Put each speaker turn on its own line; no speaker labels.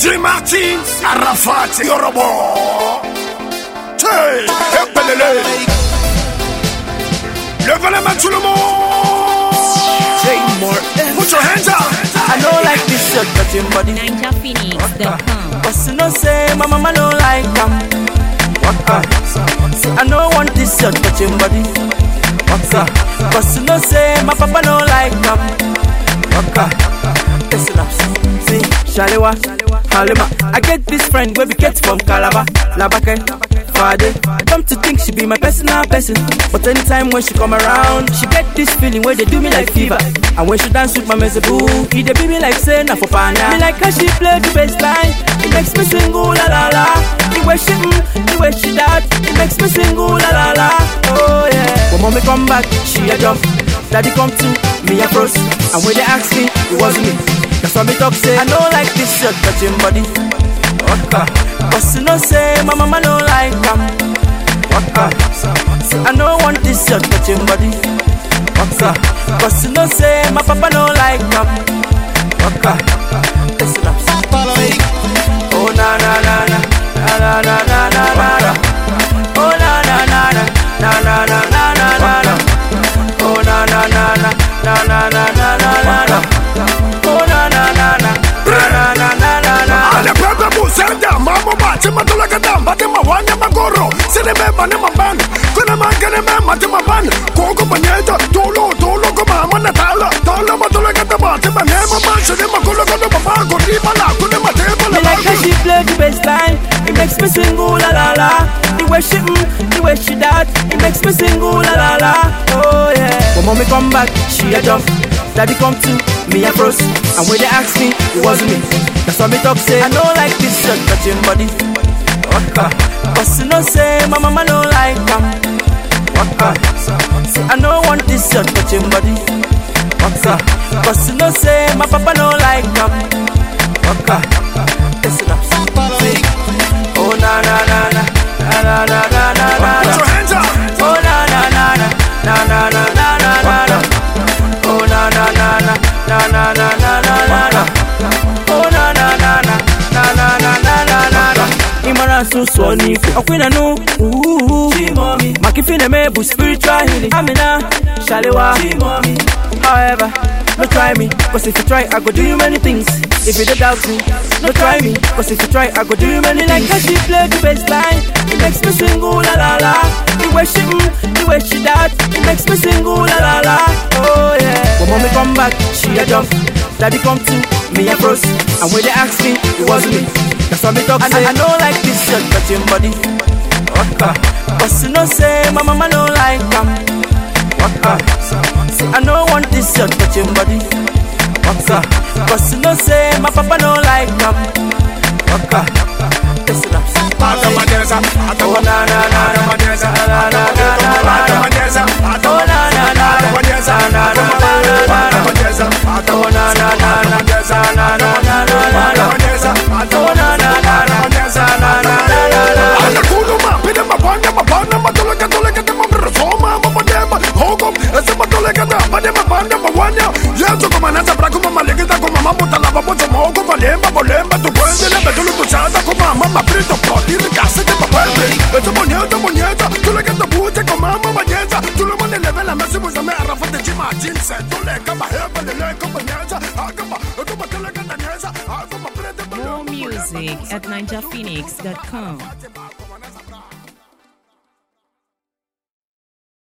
J. Martins, Arafat, Yorobo. Hey, Epelele. Levez les mains tout le monde.
Say more.
Put your hands up.
I know like this shirt touching body.
NinjaPhoenix.com.
But you know say my mama don't like them. Waka. Say I don't want this shirt touching body. Waka. But you know say my papa don't like them. Waka. Listen up. See, Shalewa, Halima. I get this friend where we get from Calabar, Labake, Fade. Come to think she be my personal person. But anytime when she come around, she get this feeling where they do me like fever. And when she dance with my mezeboo, he they be me like say na for pana. Me like how she play the bass line, it makes me sing ooh la la la. The way she mm, the way she that, it makes me sing ooh la la la. Oh yeah. When mommy come back, she a jump. Daddy come to me a froze. And when they ask me, it wasn't me. That's why me talk say I don't like this shirt touching body. Waka. But you know say my mama don't like them. Waka. Say I don't want this shirt touching body. Waka. But you know say my papa don't like them. Waka. Listen up. Oh na na na na na na na na na na na. Oh na na na na na na na na na na na. Oh na na na na na na na na na na. Oh na na na na na na na na na na.
Ale pepe busenda, mambo bache matula kadam, bate mawanya magoro, sine me bane mambani, kuna mangene me mate mambani, koko banyeta, tolo tolo koma mana tala, tala matula kadam, bate bane mambache ne makulo kono baba, kuri bala, kune mate bala
Me like how she play the bass line. It makes me sing ooh la la la. The way she mm, the way she that, it makes me sing ooh la la la. Oh yeah. When mommy come back, she a jump. Daddy come to me a froze. And when they ask me, it wasn't me. That's why me talk say I don't like this shirt touching body. Waka. But you know say my mama don't like them. Waka. Say I don't want this shirt touching body. Waka. But you know say my papa don't like them. Waka. Listen up. Oh na na na na na na na na na na
Put
na.
your hands up.
Oh na na na na na na na na na na na. Oh na na na na na na na na na na na. Oh na na na na na na na na na na na. Imara susu ni okwina nu. Makifine mebu spiritual healing. Amina Shalewa. However, no try me, cause if you try, I go do you many things. If you don't doubt me, no try me, cause if you try, I go do you many things. Like how she play the bass line, it makes me sing ooh la la la. The way she mm, the way she that, it makes me sing ooh la la la. Oh yeah. When mommy come back, she a jump. Daddy come to me a froze. And when they ask me, it wasn't me. That's why me talk say I don't like this shirt touching body. Waka. But you know say my mama don't like them. Waka. Say I don't want this shirt touching body. Waka. But you know say my papa don't like them. Waka. Listen up.
Atamadeza,
Oh
atamadeza,
na na na na
atamadeza,
na na na na na na.
atamadeza,
Oh na na na
atamadeza,
na na na na na na na.
atamadeza,
Oh na na na na
atamadeza,
na na na na na na.
atamadeza,
Oh na na na na
atamadeza,
na na na na na.
Anakuluma, pide mabanya, mabana, matuleka, tuleka, tema, mrosoma, mabadema, hokom, ese matuleka, da, badema, banda, mawanya. Yesu kumanasa, braku, mamalegita, kumama, mutalaba, bozo, moko, valemba, bolemba, tu puende, lebe, tulu, tuchada, kumama, maprito, poti, ricase, te papelde. Ese bonieta, bonieta, tuleka, te buche, kumama, banyeza, tulu, mone, leve, la mesi, buzame, arrafa, te chima, jinse, tuleka, bahebe, leleka, banyeza, akaba, akaba, tuleka, danyeza, akaba, prende,
More music at NinjaPhoenix.com.
Bate,